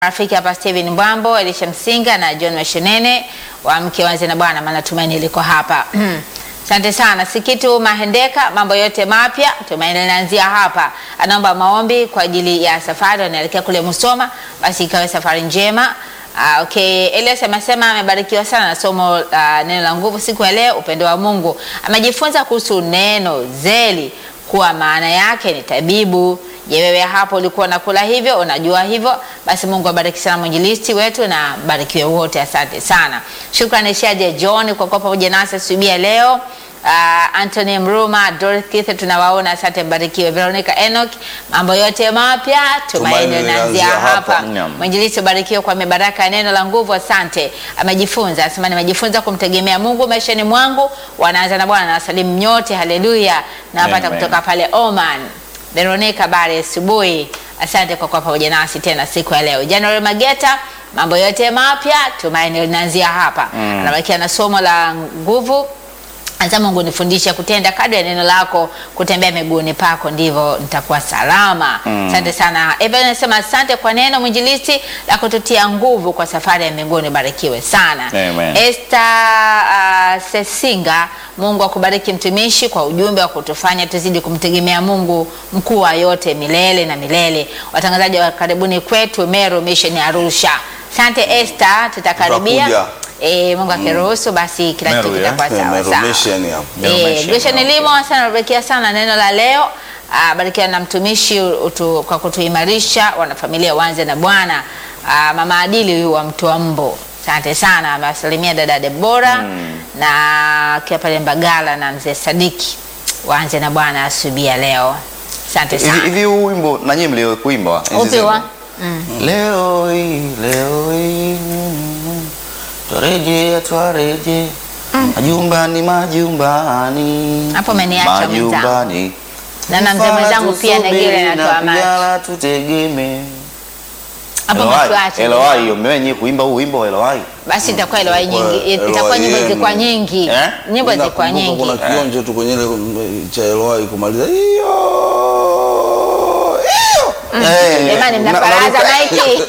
Rafiki hapa Steven Mbwambo, Elisha Msinga na John Mashenene wa mke wanze na bwana, maana tumaini liko hapa. Asante sana Sikitu Mahendeka, mambo yote mapya, tumaini linaanzia hapa. Anaomba maombi kwa ajili ya safari, anaelekea kule Musoma, basi ikawe safari njema. Uh, okay, Elias amesema amebarikiwa sana na somo uh, neno la nguvu siku ya leo, upendo wa Mungu. Amejifunza kuhusu neno zeli kuwa maana yake ni tabibu. Je, wewe hapo ulikuwa unakula hivyo? Unajua hivyo? Basi Mungu abariki sana mwinjilisti wetu na barikiwe wote. Asante sana. Shukrani Shaje John kwa kuwa pamoja nasi asubuhi ya leo. Uh, Anthony Mruma, Dorothy Keith tunawaona, asante mbarikiwe. Veronica Enoch, mambo yote mapya, tumaini Tumaini linaanzia linaanzia hapa. hapa. Naam. Mwinjilisti ubarikiwe kwa mibaraka ya neno la nguvu, asante. Amejifunza, asema nimejifunza kumtegemea Mungu maishani mwangu. Wanaanza na Bwana na wasalimu nyote, haleluya. Nawapata Amen. kutoka pale Oman. Veronica Bare asubuhi, asante kwa kuwa pamoja nasi tena siku ya leo. January Mageta, mambo yote mapya, tumaini linaanzia hapa. Anabakia na somo la nguvu Anza Mungu nifundishe kutenda kadri ya neno lako, kutembea miguuni pako, ndivyo nitakuwa salama. Asante sana. Evan anasema asante kwa neno mwinjilisti la kututia nguvu kwa safari ya mbinguni. Barikiwe sana. Amen. Esther uh, Sesinga, Mungu akubariki mtumishi kwa ujumbe wa kutufanya tuzidi kumtegemea Mungu mkuu wa yote milele na milele. Watangazaji wa karibuni kwetu Meru Mission Arusha. Asante Esther, tutakaribia. Tutakuja. Eh, Mungu akiruhusu basi kila Meru, kitu ya? kitakuwa sawa Meru sawa. Mission hapo. Meru Eh, Mission, Gretchen okay. Limo sana barikia sana neno la leo. Ah, barikiwa na mtumishi utu, kwa kutuimarisha wanafamilia wanze na Bwana. Ah, mama Adili huyu wa mtu wa Mbo. Asante sana. Amewasalimia dada Debora na akiwa pale Mbagala na mzee Sadiki. Waanze na Bwana asubuhi ya leo. Asante Hivi sana. hivi huu wimbo na nyinyi mlio kuimba enzi Upi zenu? wa? Leo hii, leo hii mm, twarejea twarejea majumbani majumbani Hapo umeniacha mwenzangu. majumbani Na na mzee mwenzangu pia Negele anatoa macho. Pigala tutegeme Hapo Elowai, mtuache. Elowai, hiyo mmewe nyinyi kuimba huu wimbo wa Elowai Basi itakuwa Elowai nyingi. Elowai Itakuwa nyimbo yenu. zilikuwa nyingi. Eh? Nyimbo zilikuwa Nakumbuka nyingi. Kuna kionjo tu kwenye ile mm, cha Eloi kumaliza hiyo hiyo. Eh, Jamani una- mnaparaza unaruka. maiki.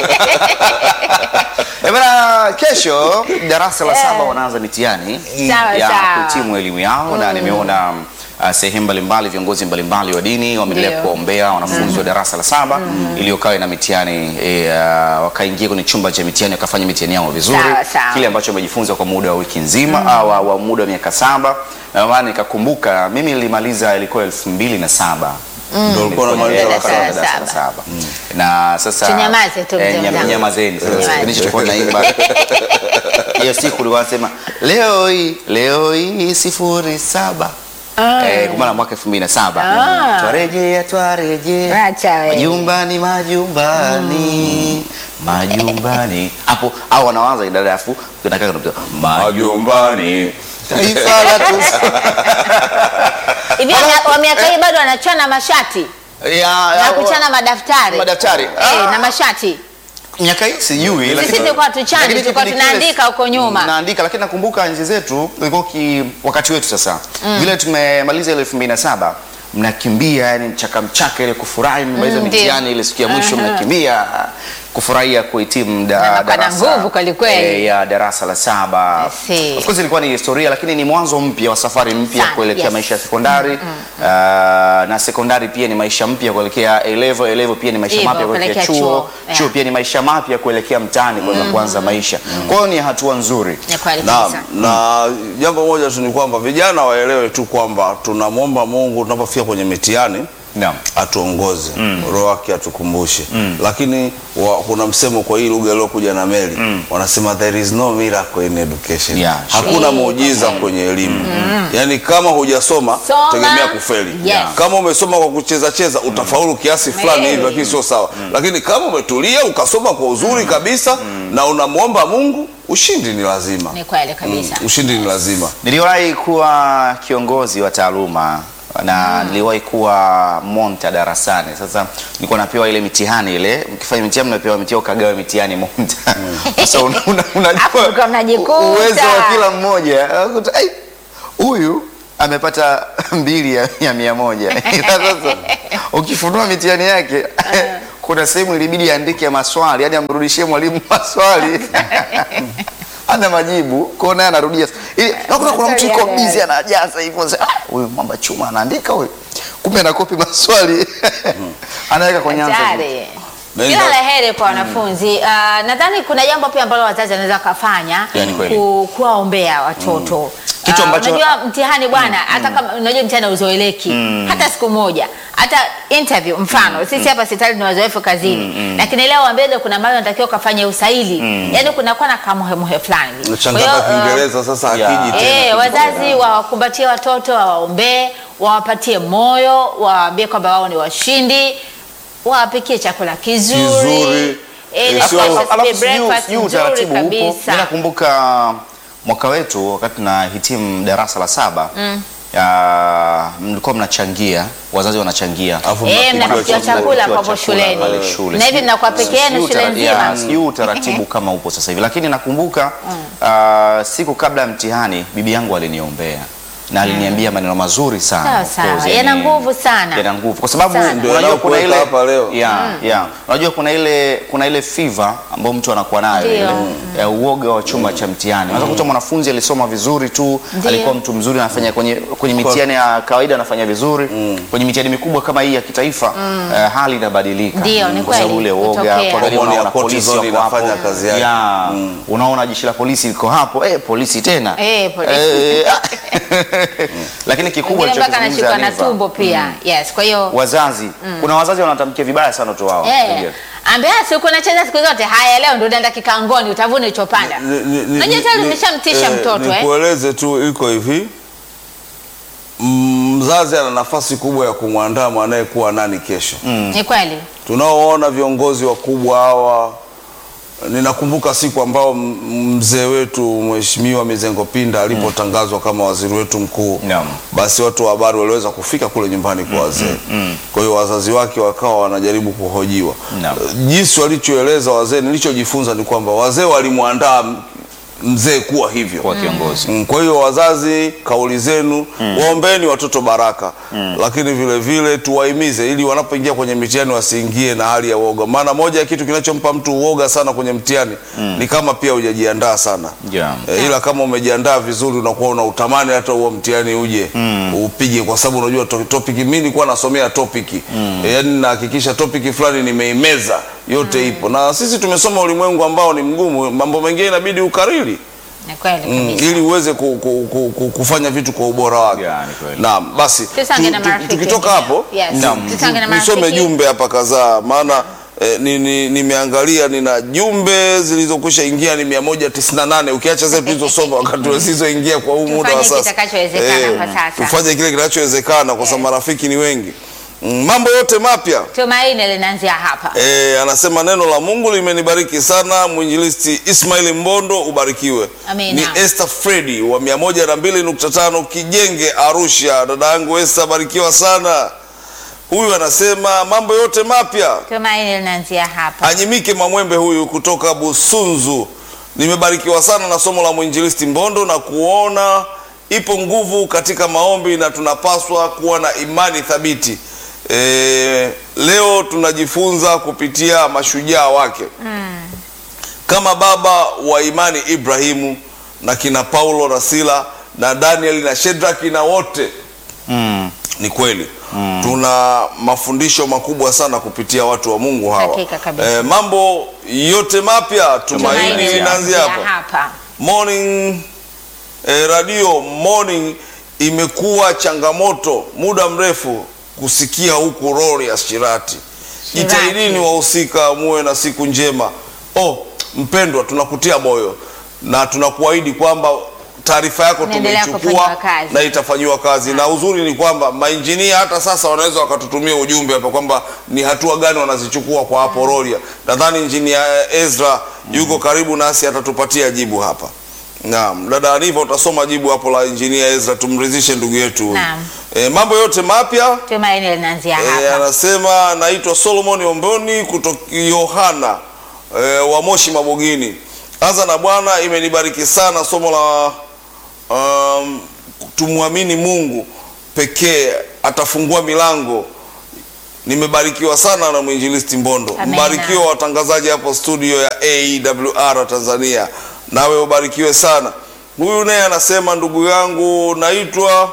Eh, bana, kesho darasa la saba wanaanza mitihani Sawa, ya sawa. kuhitimu elimu yao na nimeona uh, sehemu mbalimbali viongozi mbalimbali wa dini wameendelea Ndio. kuwaombea wanafunzi wa darasa la saba iliyokawa na mitihani e, uh, wakaingia kwenye chumba cha mitihani wakafanya mitihani yao vizuri Sawa, sawa. kile ambacho wamejifunza kwa muda wa wiki nzima au wa, wa muda wa miaka saba na maana nikakumbuka mimi nilimaliza ilikuwa elfu mbili na saba Ndio ulikuwa unamaliza la Darasa la saba. darasa la saba. saba na sasa Tunyamaze tu, eh, mzee nyam- mwenzangu. nyamazeni sasa Tunyamaze. kipindi chochokuwa naimba hiyo siku ulikuwa nasema leo hii leo hii sifuri saba Eh, kwa maana mwaka elfu mbili na saba Ah. twarejea twarejea Acha wewe. majumbani majumbani majumbani hapo au wanawaza idara afu tunakaa tunapita majumbani taifa la Hivi wa- wa miaka hii bado wanachana mashati ya na kuchana madaftari madaftari eh, na mashati. miaka hii sijui lakini- tulikuwa tuchani, lakini tulikuwa kipindi kile- tunaandika huko nyuma. naandika lakini nakumbuka nchi zetu ilikuwa ki wakati wetu sasa vile tumemaliza ile 2007 mnakimbia yani mchaka mchaka ile kufurahi mmaliza Mm, ndio. mitihani ile siku ya mwisho mnakimbia kufurahia kuhitimu da, Na mnakuwa na darasa nguvu kweli kweli. eh, ya darasa la saba I see. of course ilikuwa ni historia lakini ni mwanzo mpya wa safari mpya Sana, kuelekea yes. maisha ya sekondari Ah, na sekondari pia ni maisha mpya kuelekea A level A level pia ni maisha Hivyo, mapya kuelekea kuelekea chuo chuo, yeah. chuo pia ni maisha mapya kuelekea mtaani kuweza kuanza maisha. Kwa hiyo ni hatua nzuri. Ni kweli Na, kabisa. na jambo moja tu ni kwamba vijana waelewe tu kwamba tunamwomba Mungu tunapofika kwenye mitihani Naam. atuongoze roho wake atukumbushe lakini wa, kuna msemo kwa hii lugha iliyokuja na meli wanasema there is no miracle in education Yeah, sure. hakuna Eh, muujiza kwenye elimu yaani kama hujasoma Soma. tegemea kufeli Yes. kama umesoma kwa kucheza cheza utafaulu kiasi fulani Eh. hivi lakini sio sawa lakini kama umetulia ukasoma kwa uzuri kabisa na unamwomba Mungu ushindi ni lazima Ni kweli kabisa. ushindi ni lazima Niliwahi kuwa kiongozi wa taaluma na niliwahi kuwa monta darasani. Sasa nilikuwa napewa ile mitihani ile, ukifanya mitihani mnapewa mitihani ukagawa mitihani monta. Sasa una- una- Alafu unajua mlikuwa mnajikuta. uwezo wa kila mmoja. Unakuta, "Ai, Huyu amepata mbili ya, ya mia moja. Ila Sasa ukifunua mitihani yake kuna sehemu ilibidi aandike maswali, yani amrudishie mwalimu maswali ana majibu kwao, naye anarudia ili nakuta kuna mtu yuko Maswali yale busy anajaza hivyo, sasa, ah, huyu mwamba chuma anaandika huyu, kumbe anakopi maswali anaweka kwenye answer sheet. Hatari. Nenda- Kila la heri kwa wanafunzi. Uh, nadhani kuna jambo pia ambalo wazazi wanaweza kufanya Yani kweli. ku, kuwaombea watoto Kitu Ah, ambacho- unajua mtihani bwana, hata kama unajua mtihani hauzoeleki hata siku moja, hata interview mfano sisi hapa sitali ni wazoefu kazini, lakini leo ambele kuna mahali unatakiwa ukafanye usaili, yani kunakuwa na kamuhemuhe fulani. Kwa hiyo, changata uh, Kiingereza sasa Yeah. akiji tena Eh, wazazi wawakumbatie watoto, wawaombee, wawapatie moyo, wawaambie kwamba wao ni washindi, wawapikie chakula kizuri, Kizuri. Eh, Eh, na sio- kwa Alafu- alafu sijui- breakfast sijui nzuri utaratibu upo. Mimi kabisa. nakumbuka mwaka wetu wakati na hitimu darasa la saba ya, mlikuwa mnachangia, wazazi wanachangia Alafu Eh, mnapikiwa mnapikiwa chakula. chakula Mnapikiwa papo chakula shuleni. pale shule. Na hivi mnakuwa peke yenu Sijui shule utara- nzima? ya, Sijui utaratibu kama upo sasa hivi, lakini nakumbuka ah, siku kabla ya mtihani bibi yangu aliniombea na aliniambia maneno mazuri sana. Sawa, Of sawa. course, Yana yani, nguvu sana. Yana nguvu kwa sababu Sana. Ndio unajua kuna yanayokuweka ile hapa leo. yeah, yeah. Unajua kuna ile kuna ile fever ambayo mtu anakuwa nayo Ndio. ile ya uoga wa chumba cha mtihani. Unaweza kukuta mwanafunzi alisoma vizuri tu, Ndio. alikuwa mtu mzuri anafanya kwenye kwenye mitihani ya kawaida anafanya vizuri. Kwenye mitihani mikubwa kama hii ya kitaifa eh, hali inabadilika. Ndio, ni Kwa sababu kweli, ule uoga, hutokea. kuangalia Homoni ya unaona polisi cortisol wako hapo. inafanya kazi yake. Yeah. Unaona jeshi la polisi liko hapo, eh, polisi tena. Eh, polisi. Eh, Lakini kikubwa Wengine mpaka alichokizungumza anashikwa na Aniva, tumbo pia. Yes, kwa hiyo wazazi kuna wazazi wanatamkia vibaya sana watoto wao Eh, Ndio. ambia si uko unacheza siku zote. Haya, leo ndio unaenda kikangoni, utavuna ulichopanda. Ni- ni- ni- Unajua ni- tayari ni- umeshamtisha eh, mtoto eh. Nikueleze tu iko hivi, Mm, mzazi ana nafasi kubwa ya kumwandaa mwanaye kuwa nani kesho. Ni kweli. Tunaoona viongozi wakubwa hawa, ninakumbuka siku ambao m- mzee wetu Mheshimiwa Mizengo Pinda alipotangazwa kama waziri wetu mkuu Naam. basi watu wa habari waliweza kufika kule nyumbani kwa wazee. Kwa hiyo wazazi wake wakawa wanajaribu kuhojiwa. Naam. Jinsi walichoeleza wazee, nilichojifunza ni kwamba wazee walimwandaa m- mzee kuwa hivyo. kwa kiongozi Mm, Kwa hiyo wazazi, kauli zenu waombeni watoto baraka, lakini vile vile tuwahimize ili wanapoingia kwenye mitihani wasiingie na hali ya uoga, maana moja ya kitu kinachompa mtu uoga sana kwenye mtihani ni kama pia hujajiandaa sana Yeah. e, ila kama umejiandaa vizuri unakuwa una utamani hata huo mtihani uje upige, kwa sababu unajua to- topic. Mimi nilikuwa nasomea topic e, yani nahakikisha topic fulani nimeimeza yote ipo, na sisi tumesoma ulimwengu ambao ni mgumu, mambo mengine inabidi ukariri Ni kweli Mm, kabisa. ili uweze ku, ku, ku, ku, kufanya vitu kwa ubora wake. Yeah, ni kweli. Naam, basi Tusange na tu- tu- marafiki tukitoka wengine. hapo Yes. Naam. Tusange na nisome marafiki. jumbe hapa kadhaa, maana eh, ni- ni- nimeangalia nina jumbe zilizokwisha ingia ni 198 ukiacha zetu tulizosoma wakati zisizoingia kwa huu muda wa Tufanye sasa. kitakachowezekana kwa sasa. Tufanye kile kinachowezekana kwa sababu marafiki ni wengi. Mm, mambo yote mapya Tumaini linaanzia hapa. E, anasema neno la Mungu limenibariki sana. Mwinjilisti Ismail Mbondo, ubarikiwe. Amina. Ni Esther Fredi wa 102.5 Kijenge, Arusha. Dada yangu Esther, barikiwa sana. Huyu anasema mambo yote mapya. Tumaini linaanzia hapa. Anyimike Mamwembe huyu kutoka Busunzu, nimebarikiwa sana na somo la mwinjilisti Mbondo na kuona ipo nguvu katika maombi na tunapaswa kuwa na imani thabiti. E, leo tunajifunza kupitia mashujaa wake kama baba wa imani Ibrahimu na kina Paulo na Sila na Danieli na Shedraki na wote Mm. ni kweli tuna mafundisho makubwa sana kupitia watu wa Mungu hawa. Hakika kabisa. Eh, mambo yote mapya tumaini linaanzia linaanzia hapo. hapa. Morning eh, radio morning imekuwa changamoto muda mrefu kusikia huku rori ya Shirati. Shirati. Jitahidini wahusika, muwe na siku njema. Oh, mpendwa, tunakutia moyo na tunakuahidi kwamba taarifa yako Inaendelea tumeichukua kufanyiwa kazi. na itafanyiwa kazi, na uzuri ni kwamba mainjinia hata sasa wanaweza wakatutumia ujumbe hapa kwamba ni hatua gani wanazichukua kwa hapo Rorya. Nadhani injinia Ezra yuko karibu nasi, atatupatia jibu hapa. Naam, dada Aniva utasoma jibu hapo la injinia Ezra, tumridhishe ndugu yetu huyu. Naam. E, mambo yote mapya Tumaini linaanzia e, hapa. anasema naitwa Solomon Omboni kutoka Yohana e, wa Moshi Mabogini. Anza na Bwana, imenibariki sana somo la um, tumwamini Mungu pekee atafungua milango nimebarikiwa sana na mwinjilisti Mbondo. Amena. Mbarikiwa watangazaji hapo studio ya AWR Tanzania, nawe ubarikiwe sana. Huyu naye anasema, ndugu yangu, naitwa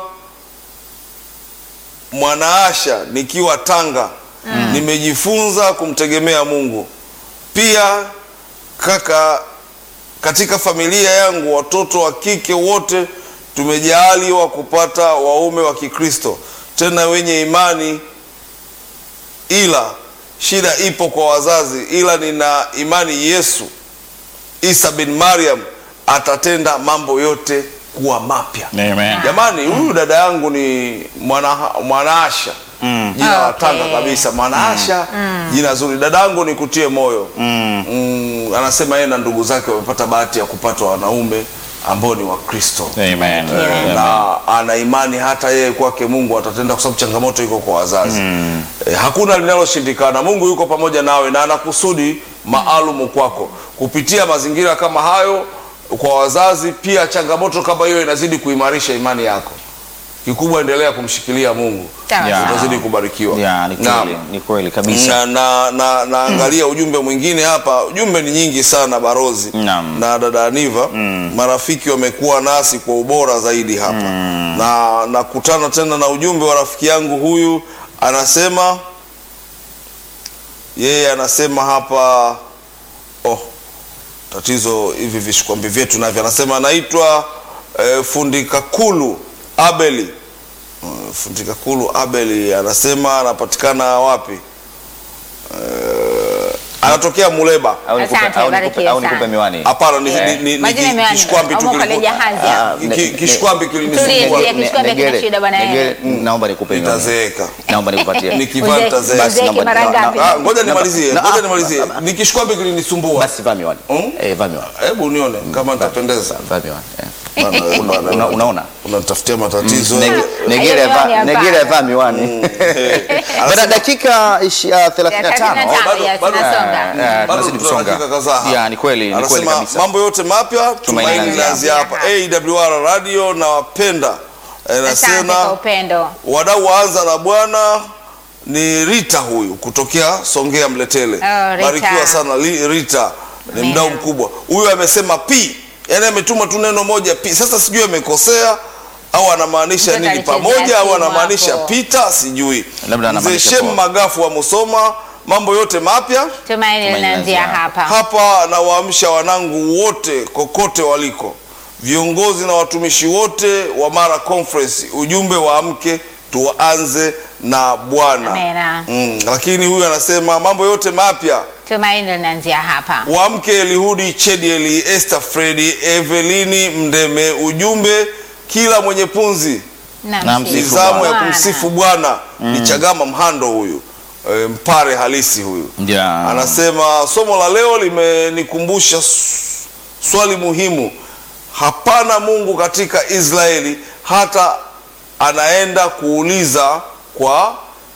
Mwanaasha nikiwa Tanga. Nimejifunza kumtegemea Mungu. Pia kaka, katika familia yangu watoto wa kike wote tumejaaliwa kupata waume wa Kikristo tena wenye imani, ila shida ipo kwa wazazi, ila nina imani Yesu Isa bin Mariam atatenda mambo yote kuwa mapya. Amen. Jamani, huyu dada yangu ni mwana Mwanaasha jina la Okay. Tanga kabisa, Mwanaasha jina zuri. Dada yangu nikutie moyo Mm, anasema yeye na ndugu zake wamepata bahati ya kupata wanaume ambao ni Wakristo Amen. Amen. na ana imani hata yeye kwake Mungu atatenda, kwa sababu changamoto iko kwa wazazi e, hakuna linaloshindikana. Mungu yuko pamoja nawe na ana kusudi maalumu kwako kupitia mazingira kama hayo kwa wazazi. Pia changamoto kama hiyo inazidi kuimarisha imani yako. Kikubwa endelea kumshikilia Mungu, Sawa, Yeah. sawa. utazidi kubarikiwa. Ya, ni Naam. kweli, ni kweli kabisa. na, na, na, naangalia ujumbe mwingine hapa. Ujumbe ni nyingi sana Barozi Naam. na dada Aniva. Marafiki wamekuwa nasi kwa ubora zaidi hapa na nakutana tena na ujumbe wa rafiki yangu huyu, anasema yeye anasema hapa oh, tatizo hivi vishikwambi vyetu navyo, anasema anaitwa eh, fundi Kakulu Abeli Uh, fundi Kakulu Abeli anasema anapatikana wapi? Eh, anatokea Muleba. Au nikupe- Asante, au nikupe- barikiwe au nikupe sana. miwani. Hapana, ni, Eh. ni, ni, ni Majina ki- miwani. kishkwambi tu Au mwaka kilikuwa- lejahazi. Ah, Ki- ne- ki- ne- kishkwambi Tulie, kilinisumbua. tulie. kishkwambi Negere- kina shida bwana Negere, wewe. mm, naomba nikupe miwani. Nitazeeka. Naomba nikupatie. Nikivaa Uze- nitazeeka. uzeeke naomba- mara na- ngapi? Ah, ngoja Na- nimalizie, na- ngoja ah, nimalizie. Ni kishkwambi kilinisumbua. Basi vaa miwani. Mm? Eh, vaa miwani. Hebu nione kama nitapendeza. Vaa miwani. eh. Bana, bana, Una- Unaona? Unanitafutia matatizo. Nege- Negere Hiyo miwani vaa- hapana. Negere vaa miwani. Baada dakika ishi- ah, 35. tano, bado- yes, bado- tunasonga. Eh, eh, Bado tunazidi tuna kusonga. dakika kadhaa hapa. Ya, ni kweli, ni kweli Anasema kabisa. mambo yote mapya tumaini linaanzia linaanzia hapa. hapa. AWR radio na wapenda. Eh, Asante kwa Nasema upendo. wadau waanza na Bwana ni Rita huyu kutokea Songea Mletele. Oh, Rita. Barikiwa sana Li- Rita, ni Amina. mdau mkubwa huyu. Amesema p, yani ametuma tu neno moja p. Sasa sijui amekosea au anamaanisha Mtoto nini alichezea pamoja au simu anamaanisha hapo. pita, sijui. Labda Mzee anamaanisha Shem poa. Magafu wa Musoma, mambo yote mapya Tumaini linaanzia linaanzia hapa. hapa nawaamsha wanangu wote kokote waliko, viongozi na watumishi wote wa Mara Conference, ujumbe waamke, tuanze na Bwana. Amena. Mm, lakini huyu anasema mambo yote mapya Tumaini linaanzia hapa. waamke, Elihudi Chedieli, Esther Fredi, Evelini Mndeme, ujumbe kila mwenye punzi Na Na msifu ni msifu zamu ya Bwana. kumsifu Bwana. Ni Chagama Mhando huyu, e, mpare halisi huyu Ya. anasema somo la leo limenikumbusha s- swali muhimu. Hapana Mungu katika Israeli, hata anaenda kuuliza kwa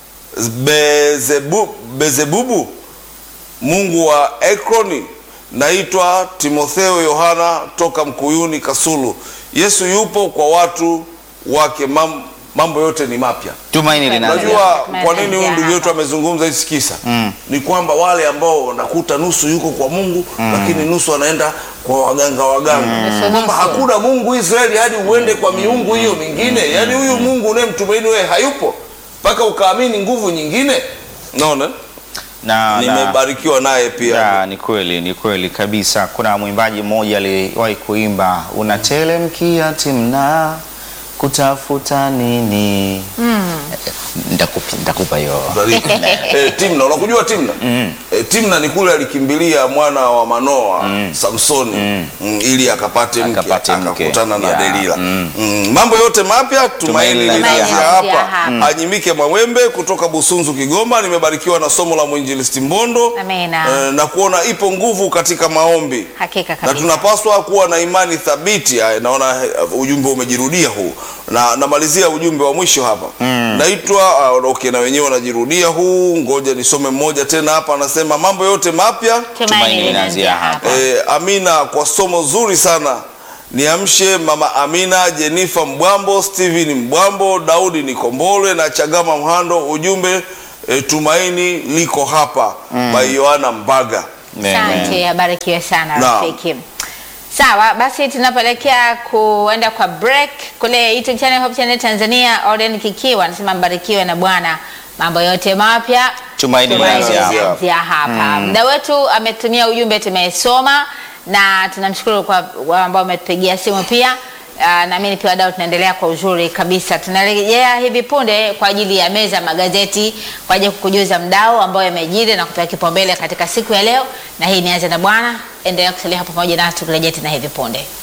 Bezebu, Bezebubu mungu wa Ekroni. Naitwa Timotheo Yohana toka Mkuyuni Kasulu. Yesu yupo kwa watu wake, mam, mambo yote ni mapya. Tumaini linaanzia. Unajua Tumaini kwa nini huyu linaanzia ndugu yetu hapa. amezungumza hichi kisa? Ni kwamba wale ambao nakuta nusu yuko kwa Mungu lakini nusu anaenda kwa waganga waganga, Nusu, kwamba nusu. hakuna Mungu Israeli hadi uende kwa miungu hiyo mingine. Yaani huyu Mungu unayemtumaini wewe hayupo mpaka ukaamini nguvu nyingine. Naona Na, na, nimebarikiwa naye pia. ya, ni kweli, ni kweli kabisa. Kuna mwimbaji mmoja aliwahi kuimba unatelemkia timna kutafuta nini? Ndakupi- Ndakupa hiyo Bariki. eh, Timna unakujua Timna? Eh, Timna ni kule alikimbilia mwana wa Manoa Samsoni mm, ili akapate mke Akapate mke. akakutana na Ya. Delila. Mm, mambo yote mapya tumaini Tumaini linaanzia linaanzia hapa. hapa. Anyimike Mwawembe kutoka Busunzu Kigoma, nimebarikiwa na somo la mwinjilisti Mbondo Amina. eh, na kuona ipo nguvu katika maombi Hakika na kabisa. tunapaswa kuwa na imani thabiti. Haya, naona eh, ujumbe umejirudia huu, na namalizia ujumbe wa mwisho hapa naitwa uh, okay, na wenyewe wanajirudia huu, ngoja nisome mmoja tena hapa. Anasema mambo yote mapya Tumaini linaanzia hapa. Eh, Amina kwa somo zuri sana. Niamshe mama Amina, Jenifa Mbwambo, Steven Mbwambo, Daudi Nikombolwe na Chagama Mhando. Ujumbe e, tumaini liko hapa by Yohana Mbaga. Asante, abarikiwe sana Naam. rafiki. Sawa, basi tunapoelekea kuenda kwa break kule YouTube channel Hope Channel Tanzania, Orden Kikiwa anasema mbarikiwe na Bwana, mambo yote mapya Tumaini linaanzia hapa. linaanzia hapa. Mda wetu ametumia ujumbe, tumesoma na tunamshukuru kwa wale ambao wametupigia simu pia. Uh, naamini pia wadau tunaendelea kwa uzuri kabisa. Tunarejea hivi punde kwa ajili ya meza ya magazeti kwa ajili ya kukujuza mdau ambao yamejiri na kupewa kipaumbele katika siku ya leo, na hii nianze na Bwana. Endelea kusalia hapo pamoja nasi, tukirejea tena hivi punde.